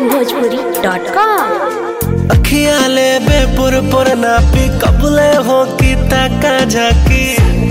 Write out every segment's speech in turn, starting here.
onlinebhojpuri.com अखिया ले बेपुर पुर नापी कबले हो की ताका झाकी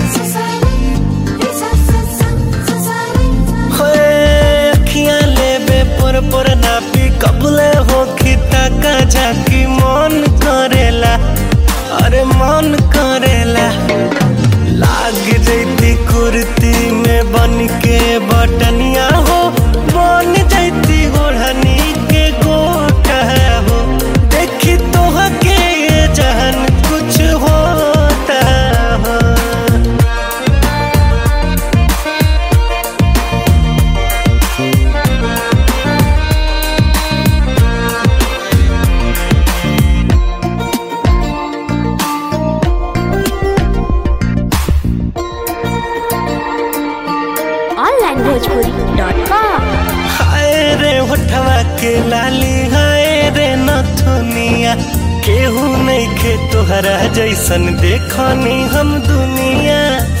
होए अखिया ले बेपुर पुर नापी कबले हो की ताका झाकी मन करेला अरे मन करेला लाग जैती कुर्ती में बन के बटनिया हो बन जैती ओढ़नी के गोटा हो देखी तो के जहन कुछ होता हो onlinebhojpuri.com हाय रे होठवा के लाली हाय रे नथुनिया केहू नहीं के तोहरा जैसन देखनी हम दुनिया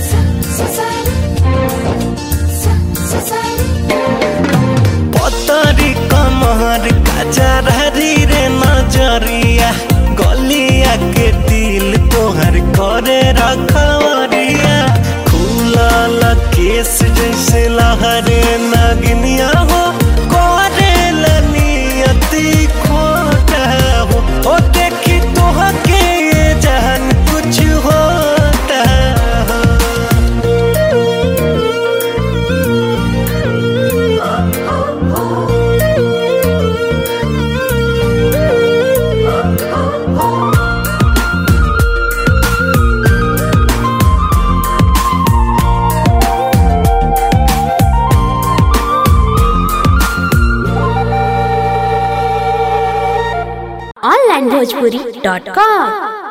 पतरी कमर कचरहरी रे नजरिया गलिया के दिल तोहर करे रखवरिया खुलल केस जैसे लहरे नगनिया हो करे नियति खोटा हो ओ देखी तोहके जहन कुछ होता हो onlinebhojpuri.com